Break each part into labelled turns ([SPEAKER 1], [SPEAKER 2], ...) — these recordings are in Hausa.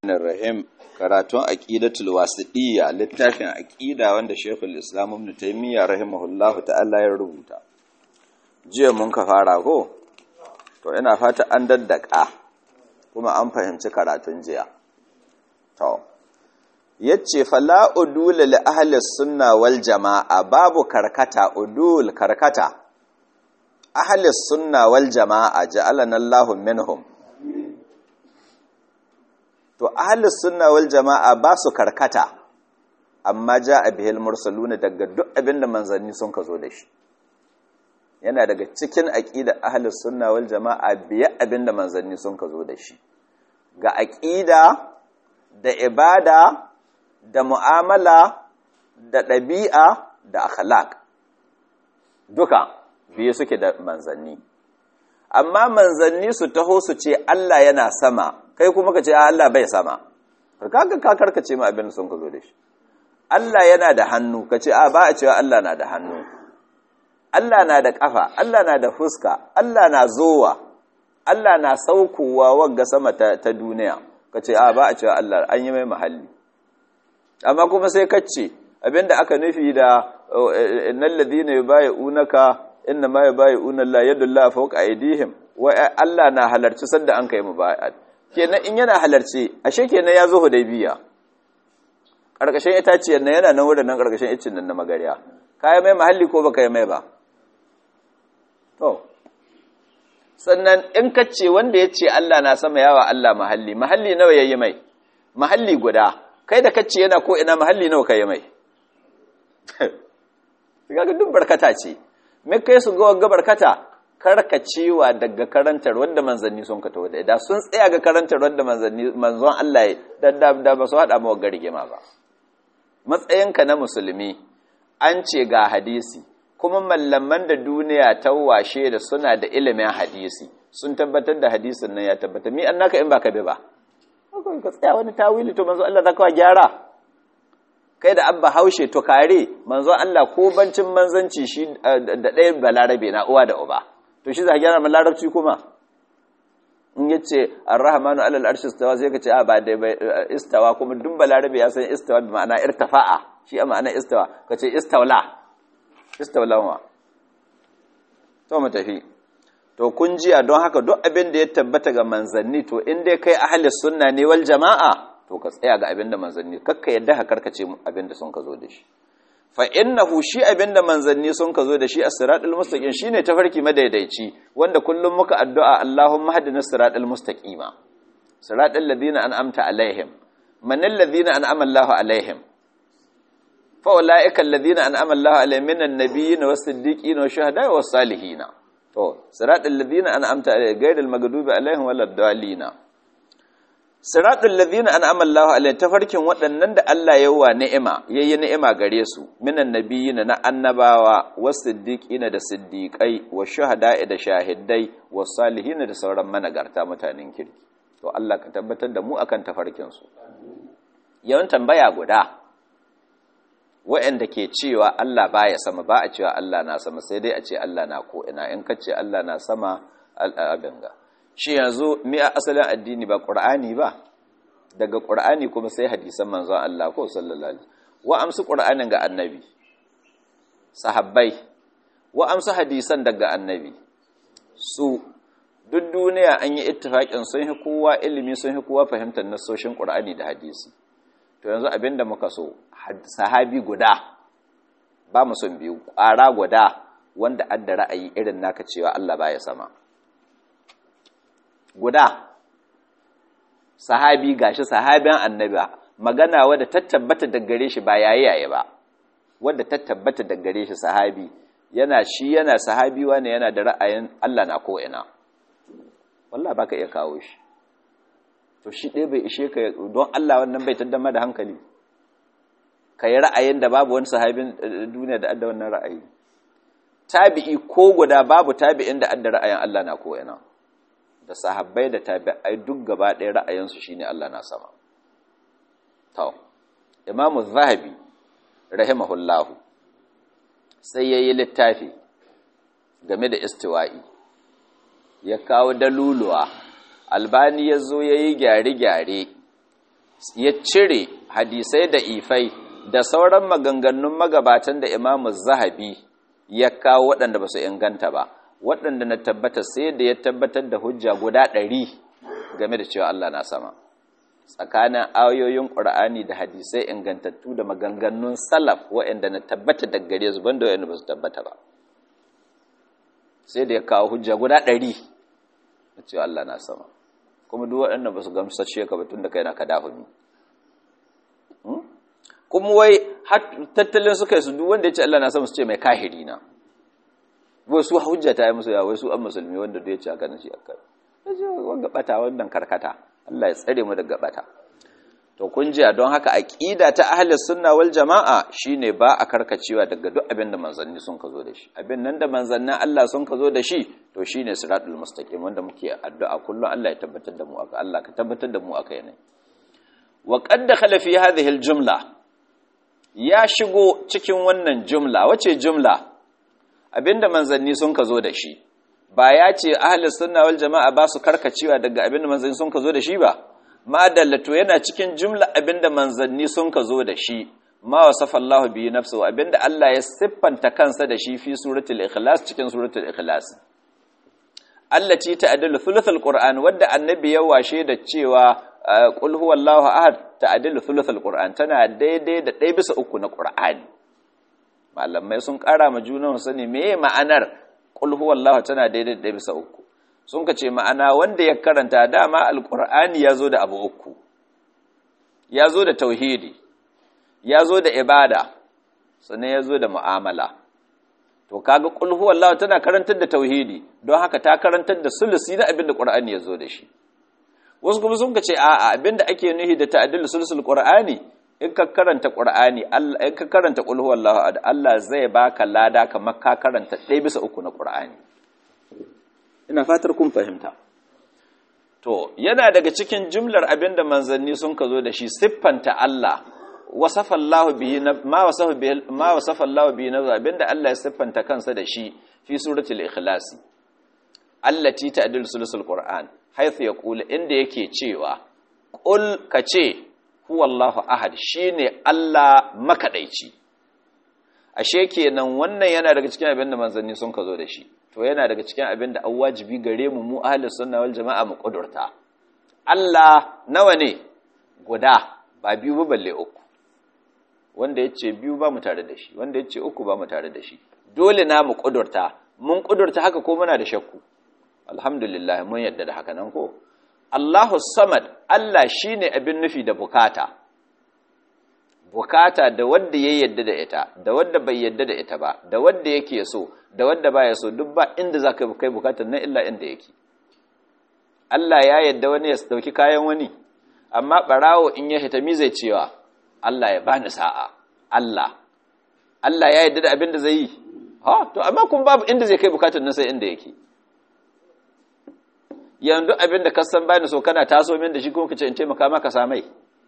[SPEAKER 1] Rahim karatun aqidatul wasiɗiyya littafin aqida wanda Sheikhul Islam Ibn Taymiyyah rahimahullahu ta'ala ya rubuta jiya mun ka fara ko to ina fata an daddaka kuma an fahimci karatun jiya to yace fala udul li ahli sunna wal jamaa babu karkata udul karkata ahli sunna wal jamaa ja'alana Allahu minhum to ahlus sunna wal jama'a ba su karkata amma ja a bihil mursaluna daga duk abinda manzanni sun ka zo da shi yana daga cikin aqida ahlus sunna wal jama'a biya abinda manzanni sun ka zo da shi ga aqida da ibada da mu'amala da ɗabi'a da akhlaq duka biye suke da manzanni amma manzanni su taho su ce Allah yana sama kai kuma ka ce Allah bai sama kaga ka karkace mu abin sun ka zo da shi Allah yana da hannu ka ce a ba a cewa Allah na da hannu Allah na da kafa Allah na da fuska Allah na zowa Allah na saukowa wagga sama ta, ta duniya ka ce a ba a cewa Allah an yi mai mahalli amma kuma sai ka ce abinda aka nufi da innal ladina yubayyi'unaka inna ma yubayyi'una Allah yadullahi fawqa aydihim wa Allah na halarci sanda an kai mubayyi'at kenan in yana halarci ashe kenan ya zo hudaybiya karkashin itaciyar nan yana nan wurin nan karkashin icin nan na magariya kai mai mahalli ko baka yi mai ba to sannan in ka ce wanda ya ce Allah na sama yawa Allah mahalli mahalli nawa yayi mai mahalli guda kai da kace yana ko ina mahalli nawa kai mai kaga duk barkata ce me kai su ga wagga barkata karkacewa daga karantar wanda manzanni sun kato da da sun tsaya ga karantar wanda manzanni manzon Allah ya da da ba su hada mawa garigima ba matsayinka na musulmi an ce ga hadisi kuma mallaman da duniya ta washe da suna da ilimin hadisi sun tabbatar da hadisin nan ya tabbata mi annaka in baka bi ba ka tsaya wani tawili to manzon Allah zaka gyara kai da abba haushe to kare manzon Allah ko bancin manzanci shi da ɗayan balarabe na uwa da uba to shi za a gyara min larabci kuma in ya ce arrahmanu alal arshi istawa sai ka ce a ba da istawa kuma duk balarabe ya san istawa bi ma'ana irtafa'a shi a ma'ana istawa ka ce istawla istawla wa to mu tafi to kun jiya don haka duk abin da ya tabbata ga manzanni to in dai kai ahli sunna ne wal jama'a to ka tsaya ga abin da manzanni kakka yadda ka karkace abin da sun ka zo da shi fa innahu shi abinda manzanni sun ka zo da shi as-siratal mustaqim shine tafarki madaidaici wanda kullum muka addu'a Allahumma hadina as-siratal mustaqima siratal ladina an'amta alaihim man alladhina an'ama Allahu alaihim fa ulaika alladhina an'ama Allahu alaihim minan nabiyyin was-siddiqin wash-shuhada'i was-salihin to siratal ladina an'amta alaihim ghayril maghdubi alaihim waladdallin Siratul ladhina an'ama Allahu alaihim tafarkin waɗannan da Allah ya wa ni'ima yayi ni'ima gare su minan nabiyina na annabawa was-siddiqina da siddiqai wash-shuhada'i da shahidai was-salihin da sauran managarta mutanen kirki to Allah ka tabbatar da mu akan tafarkin su yawan tambaya guda waɗanda ke cewa Allah baya sama ba a cewa Allah na sama sai dai a ce Allah na ko ina in ka ce Allah na sama al'abinga shi yanzu mi a asalin addini ba ƙur'ani ba daga ƙur'ani kuma sai hadisan manzon Allah ko sallallahu alaihi wa amsu ƙur'anin ga annabi sahabbai wa amsu hadisan daga annabi su duk duniya an yi ittifaƙin sun yi kowa ilimi sun yi kowa fahimtar nasoshin ƙur'ani da hadisi to yanzu abinda muka so sahabi guda ba mu son biyu ƙwara guda wanda adda ra'ayi irin naka cewa Allah baya sama guda sahabi gashi sahabiyan annabi magana wadda ta tabbata da gare shi ba yayi yayi ba wadda ta tabbata da gare shi sahabi yana shi yana sahabi wani yana da ra'ayin Allah na ko ina wallahi baka iya kawo shi to shi ɗaya bai ishe ka don Allah wannan bai taddama da hankali ka yi ra'ayin da babu wani sahabin duniya da adda wannan ra'ayi tabi'i ko guda babu tabi'in da adda ra'ayin Allah na ko ina da sahabbai da tabi'ai duk gaba ɗaya ra'ayinsu shine Allah na sama to imamu zahabi rahimahullahu sai yayi littafi game da istiwa'i ya kawo daluluwa albani ya zo ya yi gyare-gyare ya cire hadisai da ifai da sauran maganganun magabatan da imamu zahabi ya kawo waɗanda ba su inganta ba waɗanda na tabbata sai da ya tabbatar da hujja guda ɗari game da cewa Allah na sama tsakanin ayoyin ƙur'ani da hadisai ingantattu da maganganun salaf waɗanda na tabbata da gare su banda waɗanda ba su tabbata ba sai da ya kawo hujja guda ɗari da cewa Allah na sama kuma duk waɗanda ba su gamsashe ka ba tun da kai na ka dahumi kuma wai tattalin suka yi su duk wanda ya ce Allah na sama su ce mai kahiri na wai su hujja ta yi musu ya wai su an musulmi wanda duk ya ce haka na shi aka yi wanga bata wannan karkata Allah ya tsare mu daga bata to kun jiya don haka aqida ta ahli sunna wal jamaa shine ba a karkacewa daga duk abin da manzanni sun ka zo da shi abin nan da manzannin Allah sun ka zo da shi to shine siratul mustaqim wanda muke addu'a kullum Allah ya tabbatar da mu aka Allah ka tabbatar da mu aka yana wa qad dakhala fi hadhihi al jumla ya shigo cikin wannan jumla wace jumla abinda manzanni sun ka zo da shi ba ya ce ahli sunna wal jamaa ba su karkacewa daga abinda manzanni sun ka zo da shi ba madallato yana cikin jumla abinda manzanni sun ka zo da shi ma wasafa Allah bi nafsu abinda Allah ya siffanta kansa da shi fi suratul ikhlas cikin suratul ikhlas allati ta'dilu thuluthul qur'an wadda annabi ya washe da cewa qul huwallahu ahad ta'dilu thuluthul qur'an tana daidai da ɗaya bisa uku na qur'ani malamai sun ƙara ma junan sani meye ma'anar qul huwallahu tana daidai da ɗaya bisa uku sun ka ce ma'ana wanda ya karanta dama alƙur'ani ya zo da abu uku ya zo da tauhidi ya zo da ibada sannan ya zo da mu'amala to kaga qul huwallahu tana karantar da tauhidi don haka ta karantar da sulusi na abin da qur'ani ya zo da shi wasu kuma sun ka ce a'a abin da ake nuhi da ta'addul sulusul qur'ani in ka karanta qur'ani Allah in ka karanta qul huwallahu Allah zai baka lada kamar ka karanta ɗaya bisa uku na qur'ani ina fatar kun fahimta to yana daga cikin jumlar abinda manzanni sun ka zo da shi siffanta Allah wasafa Allah bihi ma wasafa bihi ma wasafa Allah bihi abinda Allah ya siffanta kansa da shi fi suratul ikhlas allati ta'dil sulusul qur'an haythu yaqulu inda yake cewa qul kace huwallahu ahad shine Allah makadaici ashe kenan wannan yana daga cikin abinda manzanni sun ka zo da shi to yana daga cikin abin da an wajibi gare mu mu ahli sunna wal jama'a mu kudurta Allah nawa ne guda ba biyu ba balle uku wanda yace biyu ba mu tare da shi wanda yace uku ba mu tare da shi dole na mu kudurta mun kudurta haka ko muna da shakku alhamdulillah mun yadda da haka nan ko Allahu samad Allah shine abin nufi da bukata bukata da wanda ya yadda da ita da wanda bai yadda da ita ba da wanda yake so da wanda baya so duk ba inda za ka kai bukatar nan illa inda yake Allah ya yadda wani ya dauki kayan wani amma barawo in ya hita mi zai cewa Allah ya bani sa'a Allah Allah ya yadda da abin da zai yi ha to amma kun babu inda zai kai bukatar nan sai inda yake yanzu abin da ka san bani so kana taso min da shi kuma kace in taimaka maka samai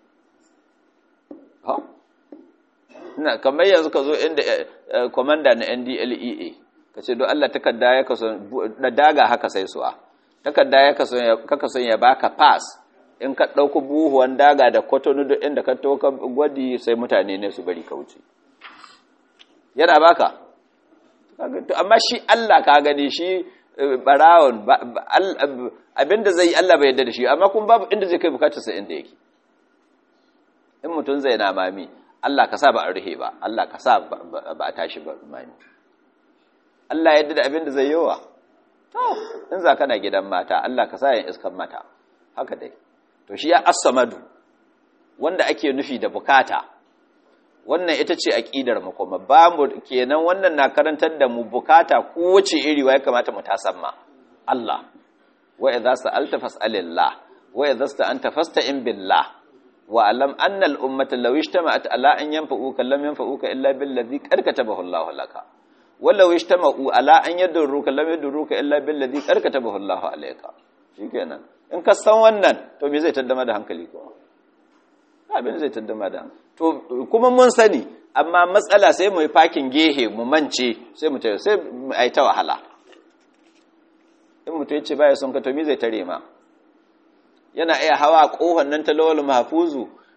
[SPEAKER 1] ha ina kamar yanzu ka zo inda komanda na NDLEA ka ce don Allah takarda ya kaso da daga haka sai suwa takarda ya kaso kaka son ya baka pass in ka dauko buhuwan daga da kotonu duk inda ka toka gwadi sai mutane ne su bari ka wuce yana baka amma shi Allah ka gani shi barawon abinda zai yi Allah bai yarda da shi amma kuma babu inda zai kai bukatarsa inda yake in mutum zai na mami Allah ka sa ba a ruhe ba Allah ka sa ba a tashi ba mami Allah yadda da abin da zai yawa to in za kana gidan mata Allah ka sa yin iskan mata haka dai to shi ya as-samadu wanda ake nufi da bukata wannan ita ce aqidar mu kuma ba mu kenan wannan na karantar da mu bukata kowace iri ya kamata mu tasamma Allah wa idza sa'alta fas'alillah wa idza sta'anta fasta'in billah wa alam anna al-ummata law ijtama'at ala an yanfa'uka lam yanfa'uka illa billadhi qad katabahu Allahu laka walau ijtama'u ala an yadurruka lam yadurruka illa billadhi qad katabahu Allahu alayka shikenan in ka san wannan to me zai taddama da hankali ko abin zai taddama da to kuma mun sani amma matsala sai mu yi fakin gehe mu mance sai mu tayi sai ai ta wahala in mutum ya ce baya son ka to me zai tare ma yana iya hawa kohon nan ta lawal mahfuzu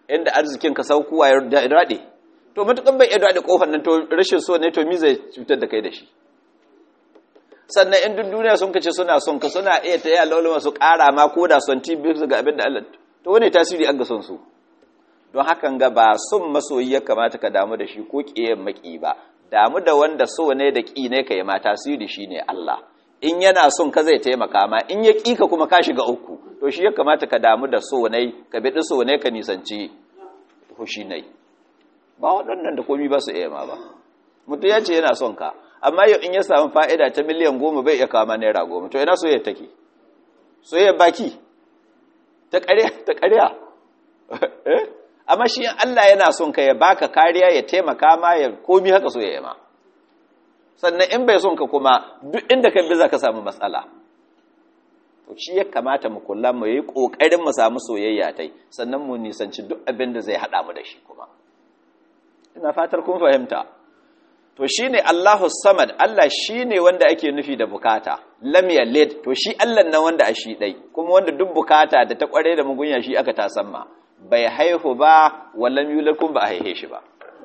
[SPEAKER 1] inda arzikin ka saukuwa ya daɗe to matukan bai iya daɗe kofar nan to rashin so ne to mi zai cutar da kai da shi sannan in duk duniya sun kace suna son ka suna iya ta yi alawalin su ƙara ma ko da son ti biyu ga abin da Allah to wani tasiri an ga son su don hakan ga ba son masoyi ya kamata ka damu da shi ko ƙiyayen maki ba damu da wanda so ne da ƙi ne ka yi ma tasiri shi ne Allah in yana son ka zai taimaka ma in ya ƙi ka kuma ka shiga uku to shi ya kamata ka damu da so ne ka biɗi so ne ka nisanci fushi ne ba waɗannan da komi ba su iya ma ba mutum ya ce yana son ka amma yau in ya samu fa'ida ta miliyan goma bai iya kama naira goma to ina soyayya take soyayya baki ta ƙarya ta ƙarya amma shi Allah yana son ka ya baka kariya ya taimaka ma ya komi haka soyayya ma sannan in bai son ka kuma duk inda ka bi za ka samu matsala to shi ya kamata mu kula mu yi ƙoƙarin mu samu soyayya tai sannan mu nisanci duk abin da zai haɗa mu da shi kuma ina fatar kun fahimta to shi ne Allahu samad Allah shi ne wanda ake nufi da bukata lam yalid to shi Allah nan wanda a shi ɗai kuma wanda duk bukata da ta ƙware da mugunya shi aka tasamma bai haihu ba wallan yulad kun ba a haihe shi ba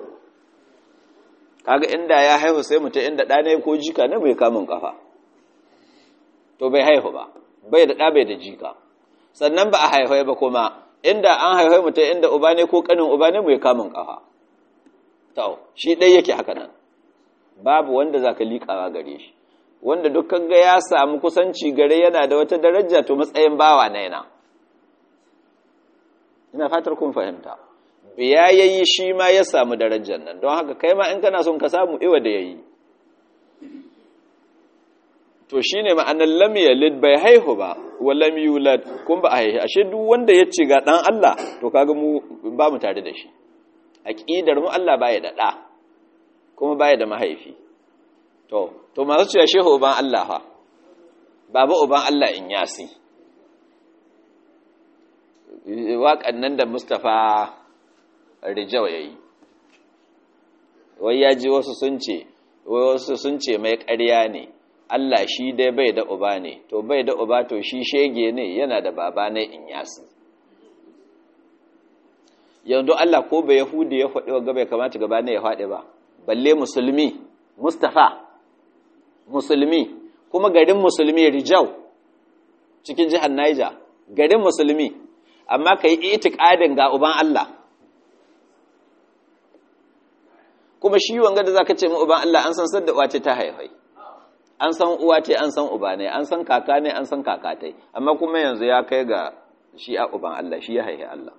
[SPEAKER 1] kaga inda ya haihu sai mutum inda ɗa ne ko jika ne bai kamun kafa to bai haihu ba bai da ɗa bai da jika sannan ba a haihu ba kuma inda an haihu mutum inda uba ne ko kanin uba ne bai kamun kafa to shi ɗai yake haka nan babu wanda za ka liƙawa gare shi wanda dukkan ga ya samu kusanci gare yana da wata daraja to matsayin bawa na yana ina fatar kun fahimta biya yayi shi ma ya samu darajar nan don haka kai ma in kana son ka samu iwa da yayi to shine ma'anar lam yalid bai haihu ba wa lam yulad kun ba a haihu ashe duk wanda ya ce ga dan Allah to kaga mu ba mu tare da shi aqidar mu Allah baya da da kuma baya da mahaifi to to masu cewa shehu uban Allah fa baba uban Allah in yasi waƙan nan da Mustapha Rijau yayi wai ya ji wasu sun ce wai wasu sun ce mai ƙarya ne Allah shi dai bai da uba ne to bai da uba to shi shege ne yana da baba ne in yasi yanzu Allah ko bai Yahudi ya faɗi wa gaba ya kamata gaba ne ya faɗi ba balle musulmi Mustafa musulmi kuma garin musulmi Rijau cikin jihar Niger garin musulmi amma ka yi itikadin ga uban Allah kuma shi wanga da zaka ce mu uban Allah an san sadda uwa ce ta haifai an san uwa ce an san uba ne an san kaka ne an san kaka tai amma kuma yanzu ya kai ga shi a uban Allah shi ya haihi Allah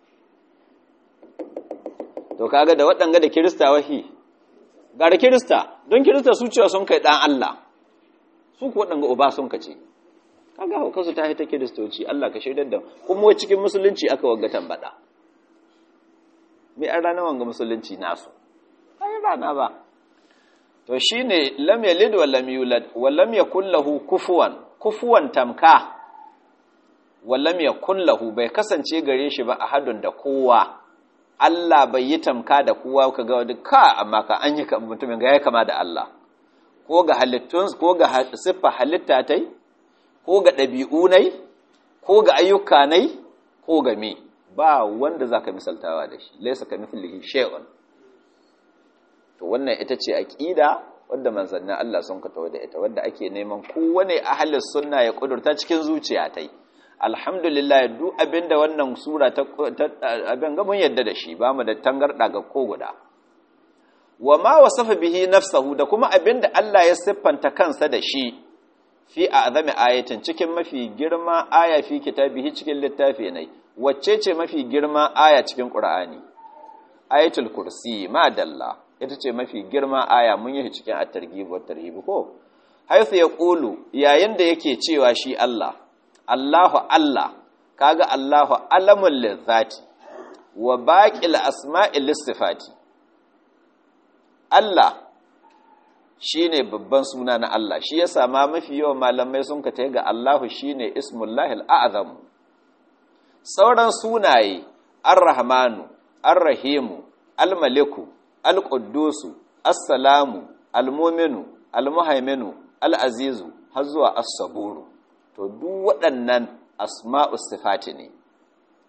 [SPEAKER 1] to kaga da waɗanga da kirista wahi gara kirista don kirista su cewa sun kai ɗan Allah su ku waɗanga uba sun kace kaga hauka su ta ta kiristoci Allah ka shaidar da kuma wai cikin musulunci aka wagga tambada me an rana wanga musulunci nasu ai rana ba to shine lam yalid wa lam yulad wa lam yakul lahu kufuwan kufuwan tamka wa lam yakul lahu bai kasance gare shi ba ahadun da kowa Allah bai yi tamka da kowa ka ga wani ka amma ka an yi mutumin ga ya kama da Allah ko ga halittun ko ga siffa halitta tai ko ga ɗabi'u nai ko ga ayyuka nai ko ga me ba wanda zaka misaltawa da shi laysa ka mithlihi shay'un to wannan ita ce aqida wanda manzannin Allah sun ka tawo da ita wanda ake neman kowane ahlus sunna ya kudurta cikin zuciya tai alhamdulillah duk abinda wannan sura ta abin ga mun yadda da shi ba mu da tangarda ga ko guda wa ma wasafa bihi nafsahu da kuma abinda Allah ya siffanta kansa da shi fi a'zami ayatin cikin mafi girma aya fi kitabihi cikin littafi ne wacce ce mafi girma aya cikin qur'ani ayatul kursi ma dalla ita ce mafi girma aya mun yi cikin at-targhib wa tarhib ko haythu yaqulu yayin da yake cewa shi Allah Allahu Allah kaga Allahu alamul lizati wa baqil asma'i lisifati Allah shine babban suna na Allah shi yasa ma mafi yawan malamai sun ka ga Allahu shine ismullahil a'zam sauran sunaye ar-rahmanu ar-rahimu al-maliku al-quddusu as-salamu al-mu'minu al-muhaiminu al-azizu har zuwa as-saburu to duk waɗannan asma'u sifati ne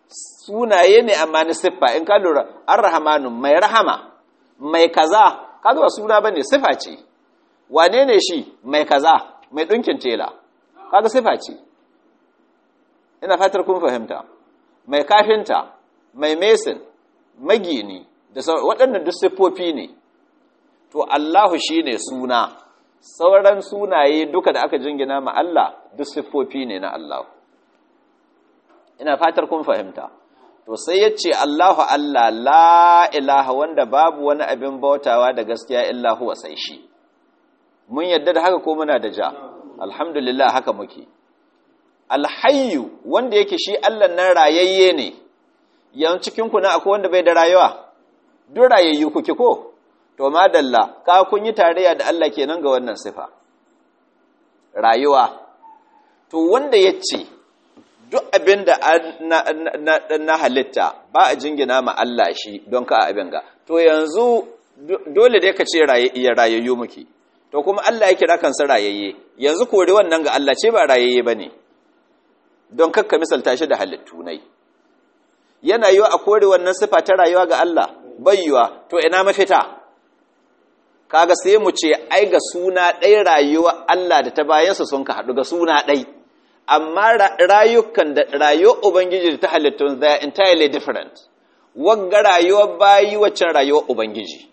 [SPEAKER 1] sunaye ne amma na siffa in ka lura ar-rahmanu mai rahama mai kaza kaga ba suna bane siffa ce wane ne shi mai kaza mai dinkin tela kaga siffa ce ina fatar kun fahimta mai kafinta mai mesin magini da waɗannan duk siffofi ne to Allahu shine suna sauran sunaye duka da aka jingina ma Allah duk siffofi ne na Allah ina fatar kun fahimta to sai ya ce Allahu Allah la ilaha wanda babu wani abin bautawa da gaskiya illa huwa sai shi mun yadda da haka ko muna da ja alhamdulillah haka muke alhayyu wanda yake shi Allah nan rayayye ne yan cikin ku na akwai wanda bai da rayuwa duk rayayyu kuke ko to madalla ka kun yi tarayya da Allah kenan ga wannan sifa rayuwa to wanda yace duk abin da na, halitta ba a jingina ma Allah shi don ka abin ga to yanzu dole dai ka ce rayayyu muke to kuma Allah ya kira kansa rayayye yanzu kore wannan ga Allah ce ba rayayye bane don kakka misalta shi da halittu nai yana yiwa a kore wannan sifa ta rayuwa ga Allah bayyuwa to ina mafita kaga sai mu ce ai ga suna ɗai rayuwa Allah da ta bayansa sun ka haɗu ga suna ɗai amma rayukan da rayuwar ubangiji da ta halittun they are entirely different wagga rayuwar bayi waccan rayuwar ubangiji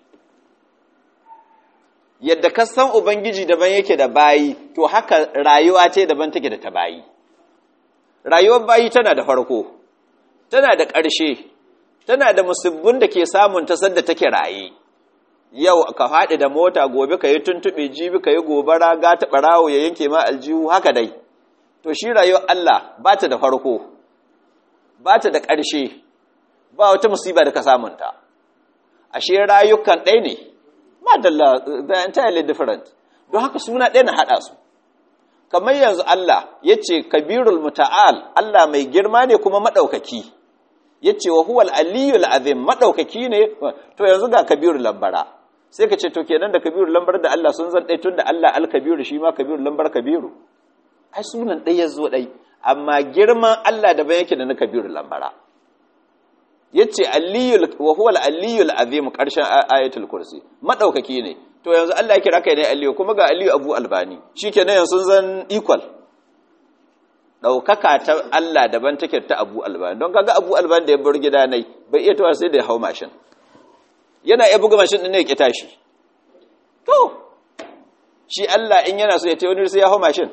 [SPEAKER 1] yadda ka san ubangiji daban yake da bayi to haka rayuwa ce daban take da ta bayi rayuwar bayi tana da farko tana da ƙarshe tana da musibbin da ke samun ta sadda take raye yau ka faɗi da mota gobe ka yi tuntuɓe jibi ka yi gobara gata ɓarawo ya yanke ma aljihu haka dai to shi rayuwar Allah ba ta da farko ba ta da ƙarshe ba wata musiba da ka samunta ashe rayukan ɗai ne madalla they are entirely different don haka suna ɗaya na haɗa su kamar yanzu Allah ya ce kabirul muta'al Allah mai girma ne kuma maɗaukaki ya ce wa huwal aliyul azim maɗaukaki ne to yanzu ga kabirul lambara sai ka ce to kenan da kabirul lambar da Allah sun zan ɗai tun da Allah alkabiru shi ma kabirul lambar kabiru ai sunan ɗai ya zo ɗai amma girman Allah da yake da na kabirul lambara ya ce wa huwal aliyul azim ƙarshen ayatul kursi maɗaukaki ne to yanzu Allah ya kira kai ne aliyu kuma ga aliyu abu albani shi ke yanzu sun zan equal ɗaukaka ta Allah daban take ta abu albani don kaga abu albani da ya bar gida nai bai iya tawa sai da ya hau mashin yana iya buga mashin ɗin ne ya ƙi tashi to shi Allah in yana so ya ta wani sai ya hau mashin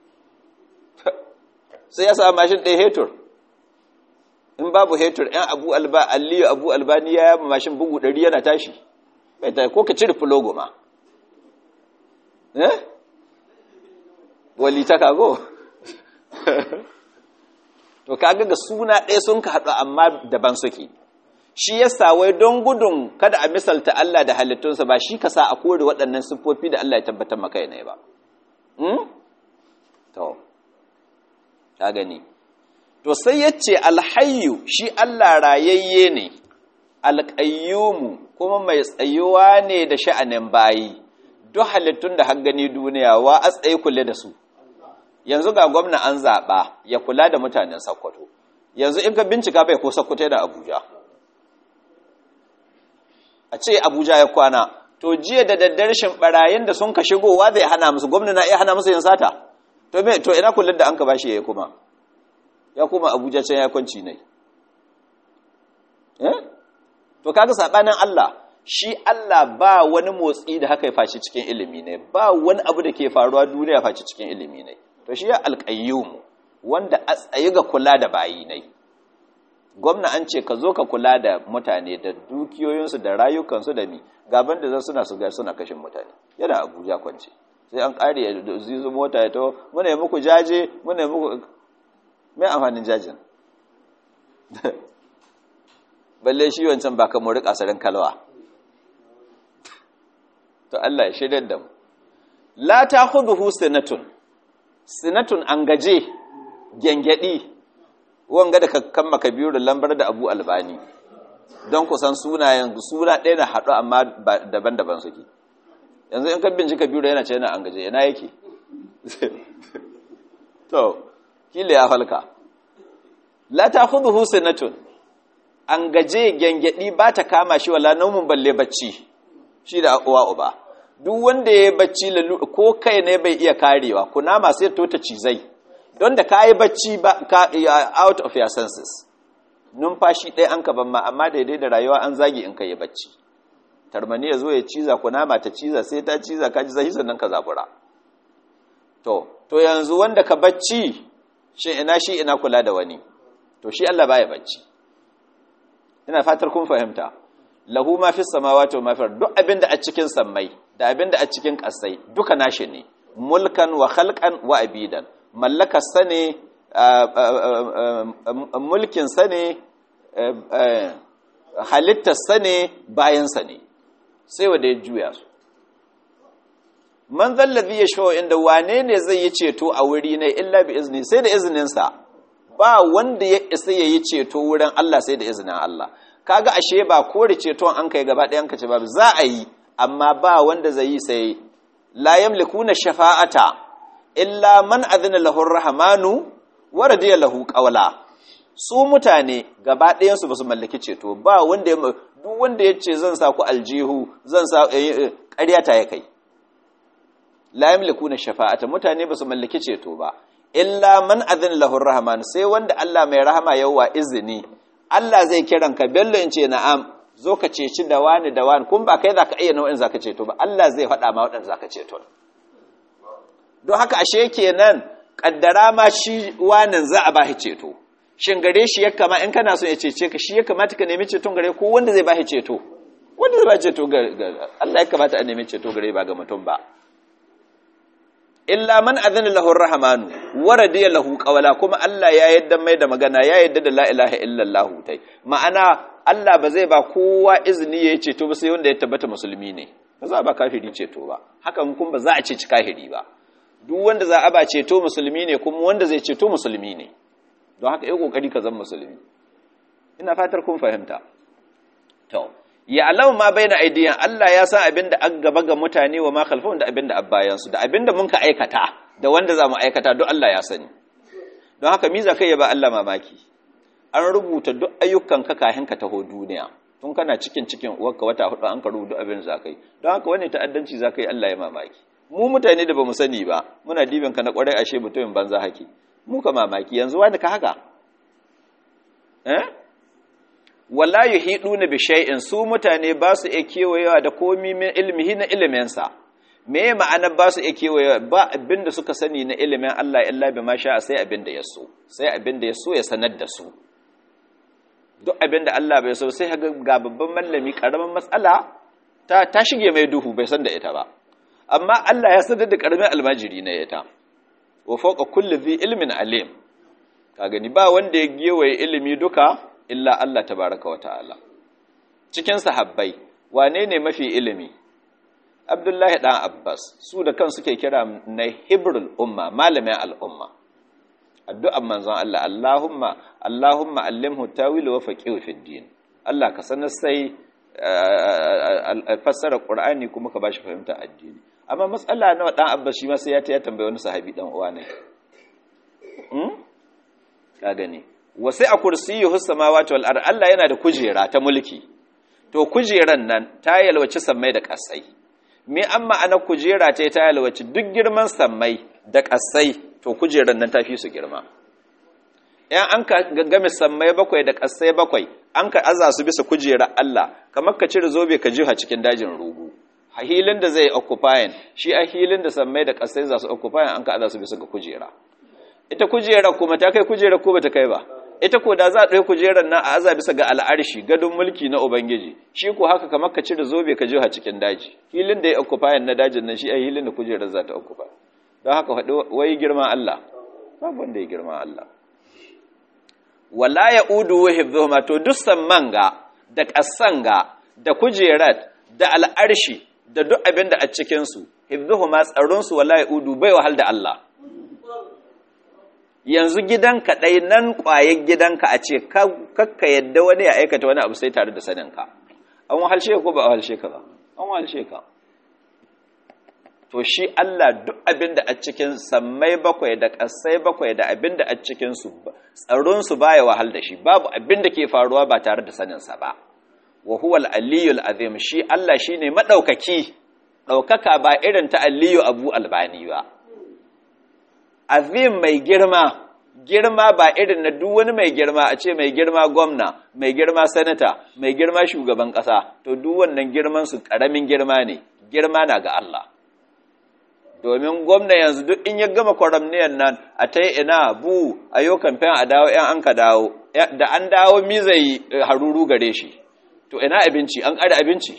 [SPEAKER 1] sai ya sa mashin ɗaya hetur in babu hetur ‘yan abu alba aliyu abu albani ya yaba mashin bugu ɗari yana tashi bai ta ko ka cire fulogo ma eh wali ta kago to kaga ga suna ɗaya sun ka haɗu amma daban suke shi ya wai don gudun kada a misalta Allah da halittunsa ba shi ka sa a kore waɗannan siffofi da Allah ya tabbatar maka ne ba to ka gani to sai ya ce alhayu shi Allah rayayye ne alƙayyumu kuma mai tsayuwa ne da sha'anin bayi duk halittun da har gani duniya wa a tsaye kule da su yanzu ga gwamna an zaɓa ya kula da mutanen sakkwato yanzu in ka bincika bai ko sakkwato da abuja a ce abuja ya kwana to jiya da daddarshin barayin da sun ka shigowa zai hana musu gwamna na iya hana musu yin sata to me to ina kullun da an ka bashi yayi kuma ya kuma abuja can ya kwanci ne eh to kaga sabanin Allah shi Allah ba wani motsi da haka ya faci cikin ilimi ne ba wani abu da ke faruwa duniya faci cikin ilimi ne to shi ya alqayyum wanda a tsaye ga kula da bayi ne gwamna an ce ka zo ka kula da mutane da dukiyoyinsu da rayukansu da mi gaban da suna su ga suna kashin mutane yana abuja kwance sai an kare ya zizu mota ya to muna yi muku jaje muna yi muku mai amfanin jajin balle shi wancan ba ka mori kasarin kalwa to Allah ya shirya da mu la ta huduhu sinatun sinatun an gaje gyangyaɗi wanga da kakkan makabiru lambar da abu albani don kusan sunayen suna ɗaya na haɗu amma daban-daban suke yanzu in kan bincika biyu yana ce yana an gaje yana yake to kila ya falka la ta'khudhuhu sinatun an gaje gengedi ba ta kama shi wala naumun balle bacci shi da uwa uba duk wanda ya bacci ko kai ne bai iya karewa kunama sai to ta cizai don da ka yi bacci ba ka out of your senses numfashi ɗaya an ka ban ma amma daidai da rayuwa an zagi in ka yi bacci tarmani ya zo ya ciza kunama ta ciza sai ta ciza ka ji zahi sannan ka zabura to to yanzu wanda ka bacci shi ina shi ina kula da wani to shi Allah baya bacci ina fatar kun fahimta lahu ma fi samawati wa ma fi duk abinda a cikin sammai da abinda a cikin kasai duka nashi ne mulkan wa khalqan wa abidan mallakar sa ne mulkin sa ne halittar sa ne bayan sa ne sai wanda ya juya su man zallazi ya shawo inda wane ne zai yi ceto a wuri ne illa bi izini sai da izininsa ba wanda ya isa ya yi ceto wurin Allah sai da izinin Allah kaga ashe ba kore ceton an kai gaba ɗayan ka ce ba za a yi amma ba wanda zai yi sai la yamlikuna shafa'ata illa man adhina lahu rahmanu wa radiya lahu qawla su mutane gaba ɗayan su basu mallaki ceto ba wanda ya duk wanda ya ce zan sa ku aljihu zan sa ƙarya ta ya kai la yamlikuna shafa'ata mutane basu mallaki ceto ba illa man adhin lahu rahman sai wanda Allah mai rahama yawa izini Allah zai kiran ka bello in ce na'am zo ka ceci da wani da wani kun ba kai zaka iya nau'in zaka ceto ba Allah zai faɗa ma waɗanda zaka ceto don haka ashe kenan kaddara ma shi wanin za a bashi ceto shin gare shi ya kama in kana son ya cece ka shi ya kamata ka nemi ceton gare ko wanda zai bashi ceto wanda zai bashi ceto ga Allah ya kamata a nemi ceto gare ba ga mutum ba illa man adhana lahu ar-rahmanu wa radiya lahu qawla kuma Allah ya yadda mai da magana ya yadda da la ilaha illallah tai ma'ana Allah ba zai ba kowa izini ya ceto ba sai wanda ya tabbata musulmi ne ba za a ba kafiri ceto ba hakan kuma ba za a ce ci kafiri ba duk wanda za a ba ceto musulmi ne kuma wanda zai ceto musulmi ne don haka yi kokari ka zama musulmi ina fatar kun fahimta to ya alau ma bai na aidiyan Allah ya san abin da an gaba ga mutane wa ma khalfahum da abin da abbayansu da abin da mun ka aikata da wanda za mu aikata duk Allah ya sani don haka miza kai ya ba Allah mamaki an rubuta duk ayyukan ka kahin ka taho duniya tun kana cikin cikin uwarka wata hudu an ka rubuta abin za ka yi don haka wani ta'addanci za ka yi Allah ya mamaki mu mutane da ba mu sani ba muna dibin ka na kwarai ashe mutumin banza haki mu ka mamaki yanzu wani ka haka eh wala yuhiduna bi shay'in su mutane ba su iya kewayewa da komi min ilmihi na iliminsa me ma'ana ba su iya kewayewa ba abinda suka sani na ilimin Allah illa bi ma sha sai abinda ya so sai abinda ya so ya sanar da su duk abinda Allah bai so sai ga babban mallami karaman matsala ta ta shige mai duhu bai san da ita ba amma Allah ya sanar da karamin almajiri na ita wa fawqa kulli dhi ilmin alim ka gani ba wanda ya gewaye ilimi duka illa Allah tabaraka wa ta'ala cikin sahabbai wane ne mafi ilimi Abdullahi dan Abbas su da kan suke kira na Hibrul umma malamin al'umma addu'an manzon Allah Allahumma Allahumma allimhu tawil wa faqihu fid din Allah ka sanar sai fassara Qur'ani kuma ka bashi fahimta addini amma matsala nawa dan Abbas shi ma sai ya ta tambaye wani sahabi dan uwa ne ka gani wasu a kursiyyuhu samawati wal ard Allah yana da kujera ta mulki to kujeran nan ta yalwaci sammai da kasai me an ma'ana kujera ce ta yalwaci duk girman sammai da kasai to kujeran nan ta fi su girma yan an ka game sammai bakwai da kasai bakwai an ka aza su bisa kujera Allah kamar ka cire zobe ka jiha cikin dajin rugu a hilin da zai occupying shi a hilin da sammai da kasai za su occupying an ka aza su bisa ga kujera ita kujera kuma ta kai kujera ko bata kai ba ita ko da za a ɗaya kujerar nan a aza bisa ga al'arshi gadon mulki na ubangiji shi ko haka kamar ka cire zobe ka jiha cikin daji hilin da ya occupy na dajin nan shi a hilin da kujerar za ta occupy don haka faɗi wai girma Allah babu wanda ya girma Allah wala ya udu wa hibzuhuma to duk samman ga da ƙasan ga da kujerar da al'arshi da duk abin da a cikin su hibzuhuma tsaron su wala ya udu bai wahal da Allah yanzu gidanka ɗai nan ƙwayar gidanka a ce kakka yadda wani ya aikata wani abu sai tare da saninka an wahalshe ko ba a wahalshe ka ba an wahalshe ka to shi Allah duk abin da a cikin sammai bakwai da ƙasai bakwai da abin da a cikinsu tsaronsu baya wahal da shi babu abin da ke faruwa ba tare da saninsa ba wa huwal aliyul azim shi Allah shine madaukaki daukaka ba irin ta aliyu abu albani ba azim mai girma girma ba irin na duk wani mai girma a ce mai girma gwamna mai girma sanata mai girma shugaban kasa to duk wannan girman su karamin girma ne girma na ga Allah domin gwamna yanzu duk in ya gama kwaramniyan nan a ta yi ina bu a yau kamfen a dawo yan an ka dawo da an dawo mizai haruru gare shi to ina abinci an ƙara abinci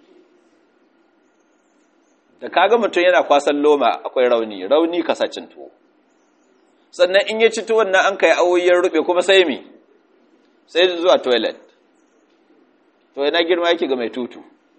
[SPEAKER 1] da kaga mutum yana kwasan loma akwai rauni rauni kasacin tuwo sannan in ya ci tuwon nan an kai awoyin rube kuma sai mi sai zuwa toilet to ina girma yake ga mai tutu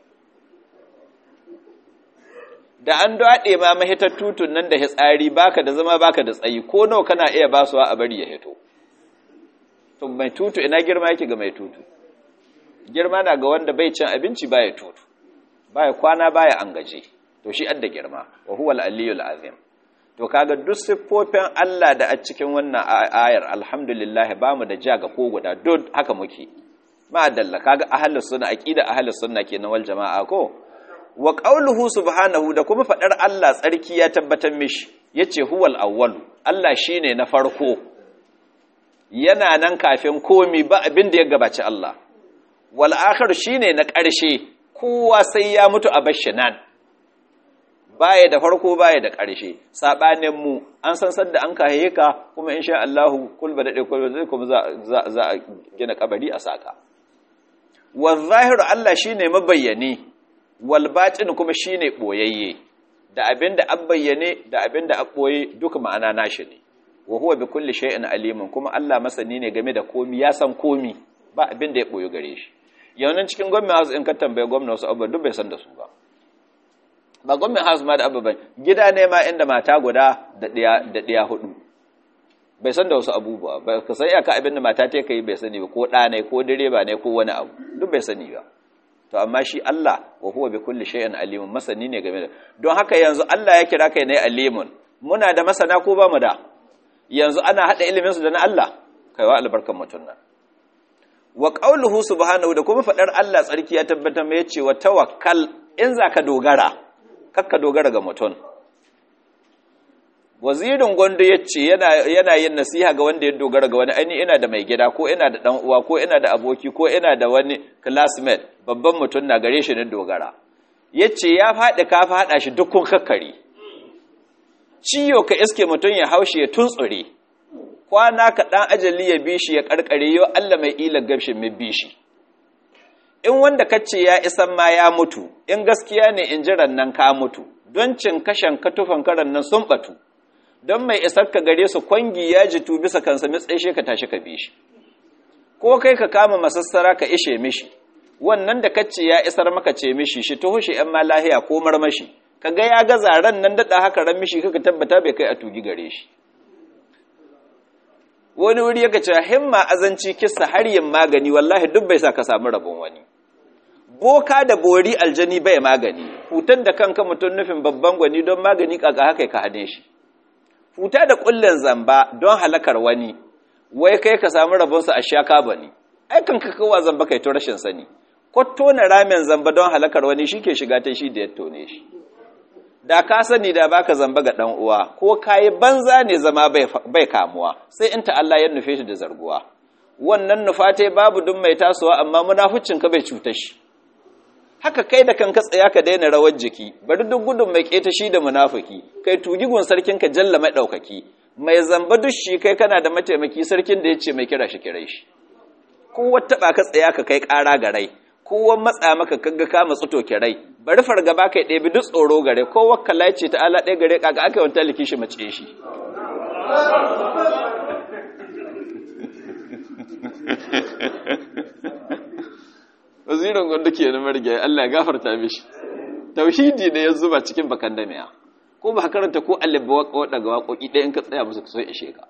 [SPEAKER 1] da an daɗe ma mahitar tutun nan da hitsari baka da zama baka da tsayi ko nawa kana iya basuwa a bari ya hito to mai tutu ina girma yake ga mai tutu girma na ga wanda bai cin abinci baya tutu baya kwana baya angaje to shi adda girma wa huwa al-aliyul azim to kaga duk siffofin Allah da a cikin wannan ayar alhamdulillah bamu da ja ga ko guda duk haka muke ma dalla kaga ahlus sunna aqida ahlus sunna kenan wal jamaa ko wa qauluhu subhanahu da kuma fadar Allah tsarki ya tabbatar mishi yace huwal awwal Allah shine na farko yana nan kafin komi ba abin da ya gabaci Allah wal akhir shine na ƙarshe kowa sai ya mutu a bashi nan baya da farko baya da ƙarshe sabanin mu an san sadda an kahaye ka kuma insha Allah kul ba dade kul zai kuma za za a gina kabari a saka wal zahir Allah shine mabayyane wal batin kuma shine boyayye da abinda an bayyane da abinda an boye duka ma'ana nashi ne wa huwa bi kulli shay'in alimun kuma Allah masani ne game da komi ya san komi ba abin da ya boye gare shi yaunin cikin gwamnati house in ka tambaye gwamnati wasu abubuwa duk bai san da su ba ba gwamnati house ma da abubuwan gida ne ma inda mata guda da ɗiya da ɗiya hudu bai san da wasu abubuwa ba ka san iyaka abin da mata ta kai bai sani ba ko ɗa ne ko direba ne ko wani abu duk bai sani ba to amma shi Allah wa huwa bi kulli shay'in alimun masani ne game da don haka yanzu Allah ya kira kai ne alimun muna da masana ko ba mu da yanzu ana hada ilimin su da na Allah kaiwa albarkan mutun nan wa qauluhu subhanahu da kuma fadar Allah tsarki ya tabbatar mai yace wa tawakkal in zaka dogara kakka dogara ga mutun wazirin gondo yace yana yana yin nasiha ga wanda ya dogara ga wani aini ina da mai gida ko ina da dan uwa ko ina da aboki ko ina da wani classmate babban mutun na gare shi ne dogara yace ya fadi ka fada shi dukkan kakkari ciyo ka iske mutun ya haushi ya tuntsure kwana ka ɗan ajali ya bi shi ya ƙarƙare yau Allah mai ila gabshin mai bi shi in wanda kace ya isan ma ya mutu in gaskiya ne in jiran nan ka mutu don cin kashen katufan karan nan sun batu don mai isar ka gare su kwangi ya jitu bisa kansa mitsaishe ka tashi ka bi shi ko kai ka kama masassara ka ishe mishi wannan da kace ya isar maka ce mishi shi tuhu shi ‘yan ma lahiya ko marmashi ka ga ya ga zaren nan daɗa haka ran mishi kaka tabbata bai kai a tugi gare shi wani wuri yaka cewa himma azanci kissa har yin magani wallahi duk bai sa ka samu rabon wani boka da bori aljani bai magani hutar da kanka mutum nufin babban gwani don magani kaka haka ka hane shi huta da kullun zamba don halakar wani wai kai ka samu rabonsa a shaka bane ai kanka kowa zamba kai to rashin sani ko tona ramen zamba don halakar wani shike shiga ta shi da ya tone shi da ka sani da baka zamba ga dan uwa ko kayi banza ne zama bai kamuwa sai in ta Allah ya nufe shi da zarguwa wannan nufate babu dun mai tasowa amma munafucin ka bai cuta shi haka kai da kanka tsaya ka daina rawar jiki bari duk gudun mai keta shi da munafiki kai tugi gun sarkin ka jalla mai daukaki mai zamba dushi kai kana da mataimaki sarkin da yace mai kira shi kirai shi ko wata ba ka tsaya ka kai kara ga rai kowan matsa maka kaga ka matsu to kirai bari fargaba kai ɗebi duk tsoro gare ko wakkala ce ta ala ɗaya gare kaga aka wanta liki shi mace shi wazirin gwanda ke na marge Allah ya gafarta mishi tauhidi ne ya zuba cikin bakan damiya ko ba karanta ko alibba waka ga waƙoƙi ɗaya in ka tsaya musu so ishe ka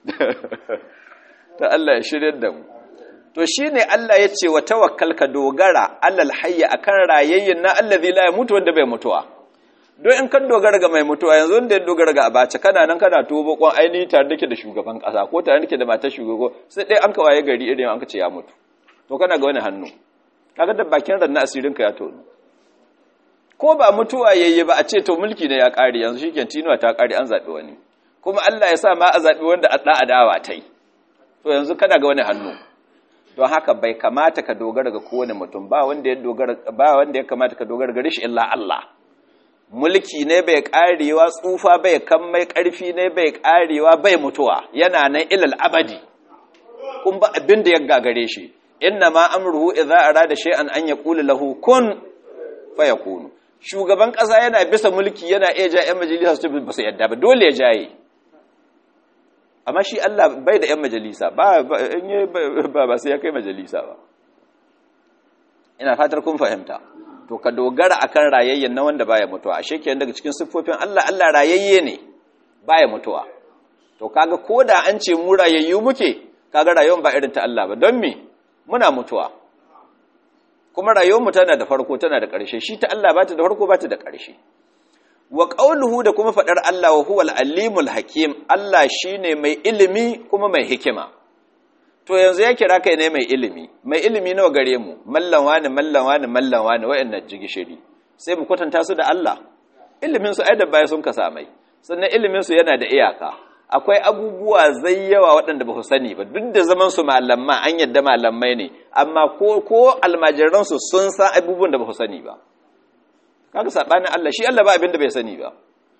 [SPEAKER 1] ta Allah ya shirya da mu to shi ne Allah ya ce wa tawakkal ka dogara alal hayya akan rayayyin na allazi la mutu wanda bai mutuwa don in kan dogara ga mai mutuwa yanzu da ya dogara ga abace kana nan kana tuwo bakon ainihi tare nake da shugaban kasa ko tare nake da matar shugaba sai dai an kawaye gari irin an ka ce ya mutu to kana ga wani hannu kaga da bakin ran na asirin ka ya tono ko ba mutuwa yayye ba a ce to mulki ne ya kare yanzu shikenan tinuwa ta kare an zabi wani kuma Allah ya sa ma a zabi wanda a da adawa tai to yanzu kana ga wani hannu don haka bai kamata ka dogara ga kowane mutum ba wanda ya dogara ba wanda ya kamata ka dogara ga rishi illa Allah mulki ne bai karewa tsufa bai kan mai karfi ne bai karewa bai mutuwa yana nan ilal abadi kun ba abin da ya gagare shi inna ma amruhu idza arada shay'an an yaqula lahu kun fayakunu shugaban kasa yana bisa mulki yana iya ja yan majalisa su ba su yadda ba dole ya jaye amma shi Allah bai da yan majalisa ba ba ba sai ya kai majalisa ba ina fatar kun fahimta to ka dogara akan rayayyen na wanda baya mutuwa ashe kenan daga cikin siffofin Allah Allah rayayye ne baya mutuwa to kaga koda an ce mu rayayyu muke kaga rayuwar ba irin ta Allah ba don me muna mutuwa kuma rayuwar mu tana da farko tana da ƙarshe shi ta Allah ba ta da farko ba ta da ƙarshe wa qauluhu da kuma fadar Allah wa huwal alimul hakim Allah shine mai ilimi kuma mai hikima to yanzu ya kira kai ne mai ilimi mai ilimi nawa gare mu mallan wani mallan wani mallan wani wayannan jigishiri sai mu kwatanta su da Allah ilimin su ai da baya sun kasa mai sannan ilimin su yana da iyaka akwai abubuwa zai yawa waɗanda ba su sani ba duk da zaman su malamma an yadda malamai ne amma ko ko almajiran su sun san abubuwan da ba su sani ba kaga sabanin Allah shi Allah ba abin da bai sani ba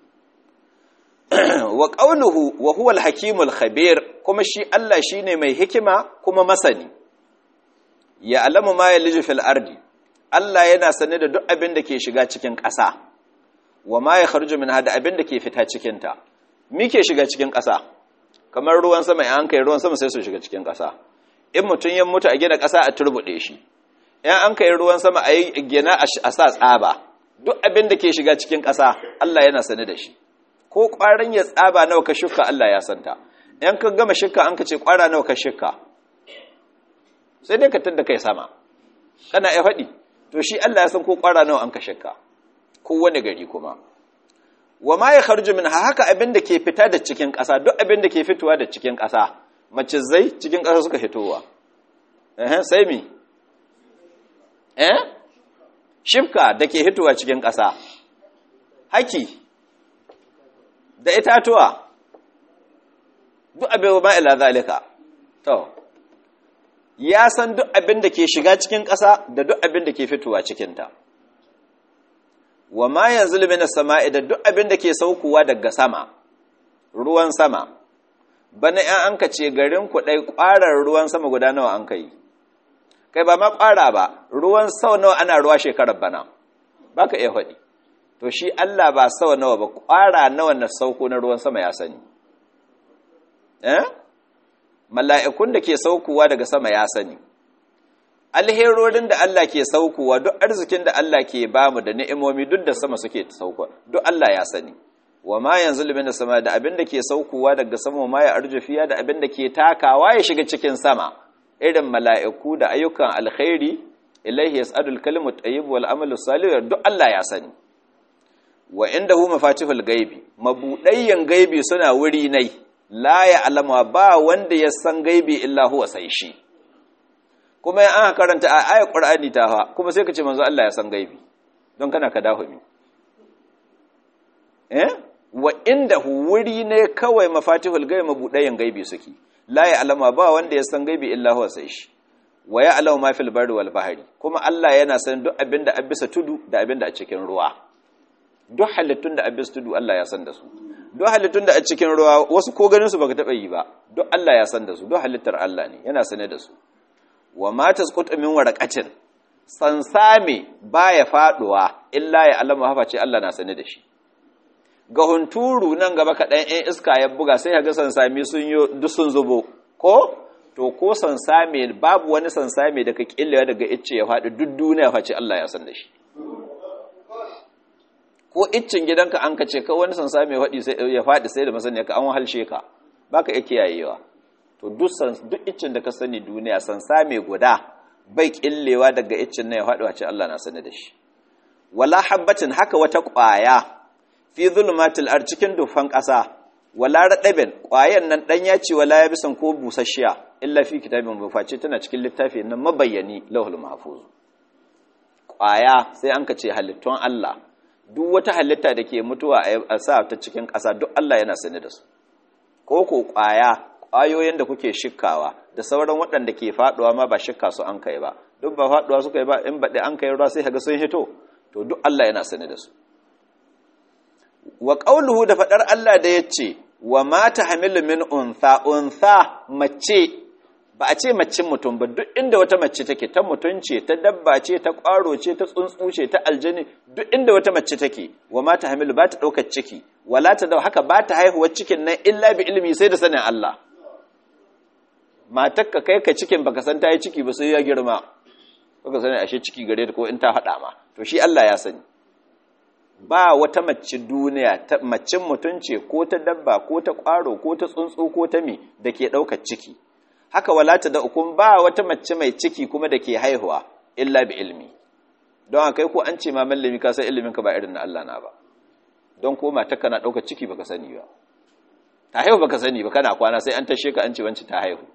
[SPEAKER 1] wa qawluhu wa huwa al-hakimul khabir kuma shi Allah shine mai hikima kuma masani ya alamu ma yaliju fil ardi Allah yana sane da duk abin da ke shiga cikin ƙasa wa ma ya kharju min hada abin da ke fita cikin ta me ke shiga cikin ƙasa kamar ruwan sama in an kai ruwan sama sai su shiga cikin ƙasa in mutun ya mutu a gina ƙasa a turbude shi in an kai ruwan sama a yi gina a sa tsaba duk abin da ke shiga cikin ƙasa Allah yana sane da shi ko ƙwarin ya tsaba nawa ka shuka Allah ya santa yan ka gama shirka an ka ce ƙwara nawa ka shirka sai dai ka tadda kai sama kana ya faɗi to shi Allah ya san ko ƙwara nawa an ka shirka ko wani gari kuma wa ma ya kharju min haka abin da ke fita da cikin ƙasa duk abin da ke fitowa da cikin ƙasa mace zai cikin ƙasa suka fitowa eh sai mi eh shifka da ke fitowa cikin ƙasa haki da itatuwa duk abin ba ila zalika to ya san duk abin da ke shiga cikin ƙasa da duk abin da ke fitowa cikinta wa ma yanzu min as-sama'i da duk abin da ke saukowa daga sama ruwan sama bana yan anka ce garin ku dai ƙwarar ruwan sama guda nawa an kai kai ba ma ƙwara ba ruwan sau nawa ana ruwa shekarar bana baka iya faɗi to shi Allah ba sau nawa ba ƙwara nawa na sauko na ruwan sama ya sani eh mala'ikun da ke saukowa daga sama ya sani alherorin da Allah ke saukowa duk arzikin da Allah ke bamu da ni'imomi duk da sama suke saukowa duk Allah ya sani wa ma yanzu limin da sama da abin da ke saukowa daga sama ma ya arjufiya da abin da ke takawa ya shiga cikin sama irin mala'iku da ayyukan alkhairi ilaihi yas'adul kalimu tayyib wal amalu salih duk Allah ya sani wa indahu mafatihul gaibi mabudayyan gaibi suna wuri nai la ya alama ba wanda ya san gaibi illa huwa sai shi kuma in aka karanta a ayat qur'ani ta fa kuma sai ka ce manzo Allah ya san gaibi don kana ka dawo mi eh wa indahu wuri ne kawai mafatihul gaibi mabudayyan gaibi suke la ya alama ba wanda ya san gaibi illa huwa sai shi wa ya alama ma fil barri wal bahri kuma Allah yana san duk abinda a bisa tudu da abinda a cikin ruwa duk halittun da abis tudu Allah ya san da su duk halittun da a cikin ruwa wasu ko ganin su baka taba yi ba duk Allah ya san da su duk halittar Allah ne yana sane da su wa ma tasqutu min waraqatin sansame baya faduwa illa ya alama hafa ce Allah na sane da shi ga hunturu nan gaba kaɗan ɗan iska ya buga sai ga sansame sun yi duk sun zubo ko to ko sansame babu wani sansame da ka killewa daga icce ya faɗi duk duniya face Allah ya san da shi ko iccin gidanka an ka ce ka wani sansa mai faɗi sai ya faɗi sai da masaniya ka an wahalshe ka baka iya kiyayewa to duk duk iccin da ka sani duniya sansa mai guda bai killewa daga iccin nan ya faɗi wace Allah na sani da shi wala habbatin haka wata ƙwaya fi zulumatil ar cikin dufan ƙasa wala radabin ƙwayan nan dan ya ce wala yabisan ko busasshiya illa fi kitabin mafaci tana cikin littafi nan mabayyani lauhul mahfuz ƙwaya sai an ka ce halittun Allah duk wata halitta da ke mutuwa a sa ta cikin ƙasa duk Allah yana sani da su ko ko ƙwaya ƙwayoyin da kuke shikkawa da sauran waɗanda ke faɗuwa ma ba shikka su an kai ba duk ba faɗuwa suka yi ba in baɗi an kai ruwa sai kaga sun hito to duk Allah yana sani da su wa qauluhu da faɗar Allah da yace wa ma tahmilu min untha untha mace ba a ce macin mutum ba duk inda wata mace take ta mutum ce ta dabba ce ta ƙwaro ce ta tsuntsu ce ta aljani duk inda wata mace take wa ma tahmilu ba ta ɗaukar ciki wala ta dau haka ba ta haihuwar cikin nan illa bi ilmi sai da sanin Allah matar ka kai ka cikin baka san ta yi ciki ba sai ya girma baka sani ashe ciki gare ta ko in ta haɗa ma to shi Allah ya sani ba wata mace duniya ta macin mutum ce ko ta dabba ko ta ƙwaro ko ta tsuntsu ko ta mi da ke ɗaukar ciki haka wala ta da ukun ba wata mace mai ciki kuma da ke haihuwa illa bi ilmi don haka ko an ce ma mallami ka san ilimin ka ba irin na Allah na ba don ko mata kana ɗaukar ciki baka sani ba ta haihu baka sani ba kana kwana sai an tashe ka an ce wanci ta haihu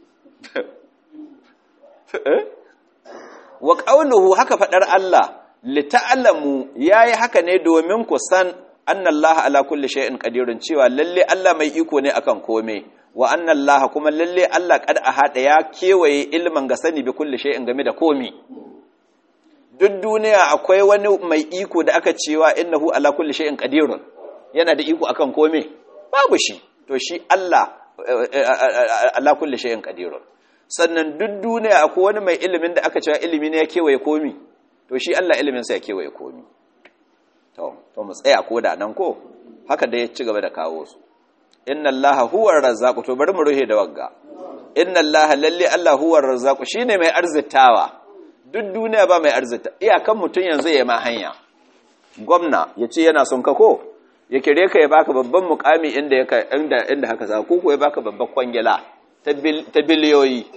[SPEAKER 1] wa qawluhu haka fadar Allah li ta'lamu yayi haka ne domin ku san annallaha ala kulli shay'in qadirun cewa lalle Allah mai iko ne akan kome wa annallaha kuma lalle Allah kad ahada ya kewaye ilman ga sani bi kulli shay'in game da komi duk duniya akwai wani mai iko da aka cewa innahu ala kulli shay'in qadirun yana da iko akan kome babu shi to shi Allah ala kulli shay'in qadirun sannan duk duniya akwai wani mai ilimin da aka cewa ilimi ne ya kewaye komi to shi Allah ilimin sa ya kewaye komi to to mu tsaya ko da nan ko haka da ya ci gaba da kawo su inna allaha huwa razzaqu to bari mu ruhe da wagga inna allaha lalle allah huwa razzaqu shine mai arzitawa duk duniya ba mai arzita iyakan mutun yanzu ya ma hanya gwamna yace yana son ka ko ya kire ka ya baka babban mukami inda yaka inda inda haka za ko ko ya baka babban kwangila ta ta biliyoyi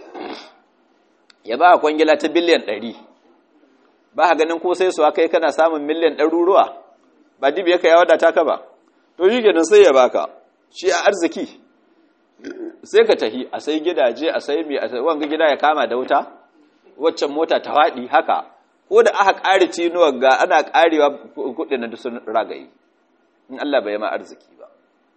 [SPEAKER 1] ya baka kwangila ta biliyan 100 ba ka ganin ko sai su kai kana samun miliyan ɗaruruwa ba dibi yaka ya wadata ka ba to shi kenan sai ya baka shi a arziki sai ka tahi a sai gidaje a sai mai wanga gida ya kama da wuta waccan mota ta faɗi haka ko da aka ƙari cinuwar ga ana ƙarewa kuɗin da sun ragayi in Allah bai ma arziki ba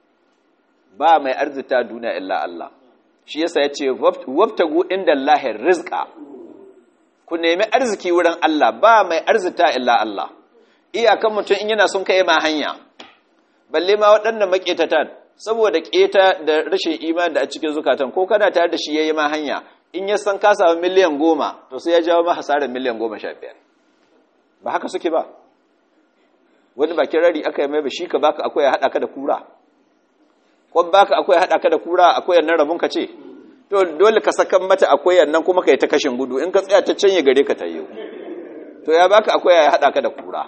[SPEAKER 1] ba mai arzita duniya illa Allah shi yasa ya ce wabtagu inda Allahin rizqa ku nemi arziki wurin Allah ba mai arzita illa Allah iyakan mutum in yana son kai ma hanya balle ma waɗannan maƙetatan saboda ƙeta da rashin imani da a cikin zukatan ko kana tare da shi ya yi ma hanya in ya san ka samu miliyan goma to sai ya jawo ma hasarar miliyan goma sha biyar ba haka suke ba wani bakin rari aka yi mai ba shi ka baka akwai haɗa ka da kura kwan baka akwai haɗa ka da kura akwai yannan rabon ka ce to dole ka sakan mata akwai yannan kuma ka yi ta kashin gudu in ka tsaya ta canye gare ka ta yi to ya baka akwai ya haɗa ka da kura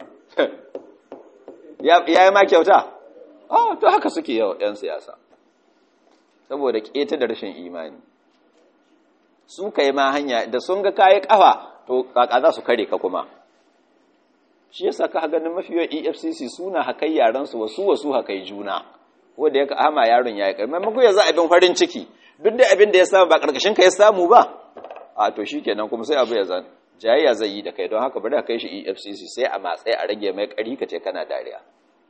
[SPEAKER 1] ya yi ma kyauta oh to haka suke yau ‘yan siyasa saboda keta da rashin imani su ka yi ma hanya da sun ga kayi kafa to kaka za su kare ka kuma shi yasa ka ganin mafiya efcc suna hakai yaransu wasu wasu hakai juna wanda ya ka ama yaron ya yi kai maimako ya za abin farin ciki duk da abin da ya samu ba karkashin ka ya samu ba a to shi kenan kuma sai abu ya zan jayayya zai yi da kai don haka bari ka kai shi efcc sai a matsayi a rage mai kari ka ce kana dariya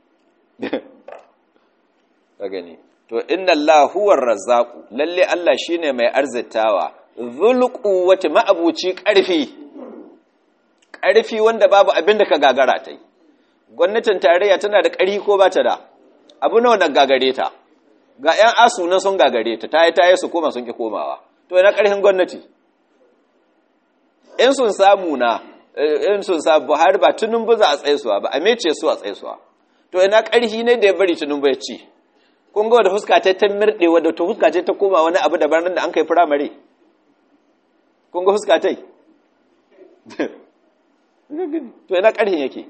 [SPEAKER 1] ka gani to inna Allah huwa razzaqu lalle Allah shine mai arzitawa dhul quwwati ma'abuci karfi karfi wanda babu abin da ka gagara ta yi gwamnatin tarayya tana da ƙari ko ba ta da abu nawa na gagare ta ga 'yan asu na sun gagare ta ta yi ta yi su koma sun ki komawa to yana ƙarfin gwamnati in sun samu na in sun samu buhari ba tunun buza a tsaisuwa ba a mece su a tsaisuwa to ina ƙarfi ne da ya bari tunun bai ci kun ga wadda fuska ta mirɗe wadda ta fuska ta koma wani abu daban da an kai firamare kun ga fuska ta to ina ƙarfin yake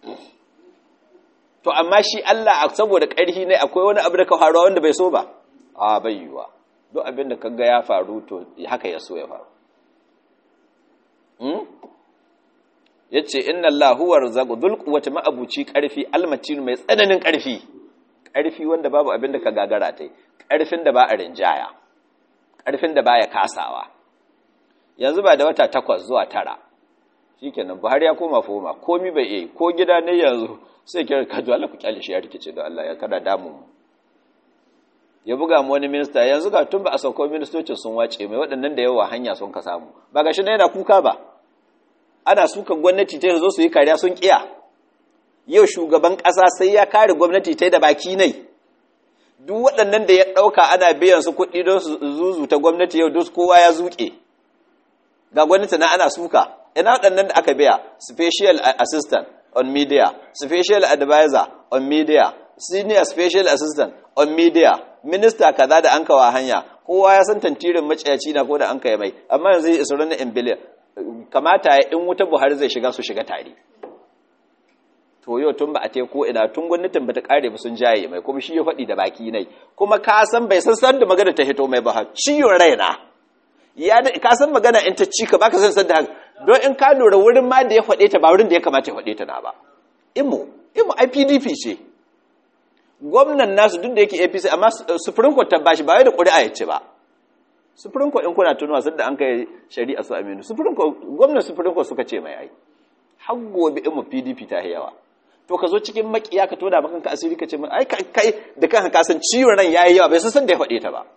[SPEAKER 1] to amma shi Allah saboda ƙarfi ne akwai wani abu da ka faruwa wanda bai so ba a bai yiwa duk abin da kaga ya faru to haka ya so ya faru yace inna Allah huwa razzaqu dhul quwwati ma'abuci karfi almatin mai tsananin karfi karfi wanda babu abin da ka gagara tai karfin da ba a rinjaya karfin da baya kasawa yanzu ba da wata takwas zuwa tara shikenan Buhari ya koma foma komi bai yi ko gida ne yanzu sai kira ka Allah ku kyale shi ya rikice da Allah ya kada damu mu ya buga mu wani minista yanzu ga tun ba a sauko ministocin sun wace mai waɗannan da yawa hanya sun ka samu ba ga shi yana kuka ba ana suka gwamnati ta zo su yi kariya sun kiya yau shugaban ƙasa sai ya kare gwamnati ta da baki ne duk waɗannan da ya ɗauka ana biyan su kuɗi don su zuzu ta gwamnati yau duk kowa ya zuƙe ga gwamnati na ana suka ina waɗannan da aka biya special assistant on media special advisor on media senior special assistant on media minista kaza da an kawa hanya kowa ya san tantirin maciyaci na ko da an kai mai amma yanzu ya isa na biliyan kamata ya in wuta buhari zai shiga su shiga tare to yau tun ba a ko ina tun gwamnatin bata kare ba sun jaye mai kuma shi ya faɗi da baki nai kuma ka san bai san san da magana ta hito mai ba ciyon raina ya ka san magana in ta cika baka san san da don in ka lura wurin ma da ya faɗe ta ba wurin da ya kamata ya faɗe ta na ba imo imo IPDP ce gwamnan nasu duk da yake APC amma Supreme Court ta bashi ba wai da ƙuri'a ya ce ba Supreme Court in kuna tunuwa sun da an kai shari'a su Aminu Supreme Court gwamnan Supreme Court suka ce mai ai har gobe imo PDP ta yawa to ka zo cikin makiya ka toda maka asiri ka ce mai ai kai da kanka ka san ciwon ran yayi yawa bai san san da ya faɗe ta ba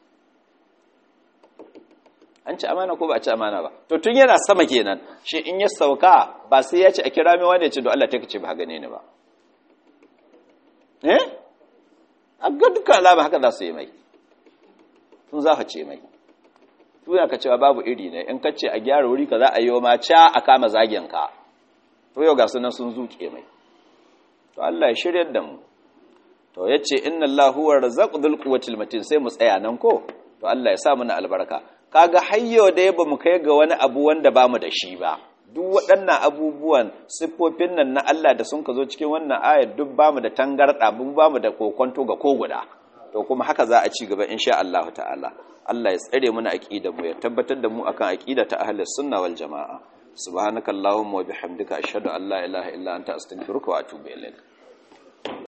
[SPEAKER 1] an ci amana ko ba a ci amana ba to tun yana sama kenan shi in ya sauka ba sai ya ce a kira mai wani ya ce don Allah ta kace ba gane ni ba eh a ga dukkan alama haka za su yi mai sun za ka ce mai tuna ka cewa babu iri ne in ka ce a gyara wuri ka za a yi ma ca a kama zagen ka to yau ga sunan sun zuke mai to Allah ya shiryar da mu to yace inna Allah huwa razzaqu dhul quwwatil matin sai mu tsaya nan ko to Allah ya sa mana albarka kaga hayyo da ba mu kai ga wani abu wanda bamu da shi ba duk waɗannan abubuwan siffofin nan na Allah da sun ka zo cikin wannan ayar duk bamu da tangarɗa mun bamu da kokonto ga ko guda to kuma haka za a ci gaba insha Allah ta'ala Allah ya tsare mana aqidar mu ya tabbatar da mu akan aqida ta ahlus sunna wal jamaa subhanakallahumma wa bihamdika ashhadu an la ilaha illa anta astaghfiruka wa atubu ilaik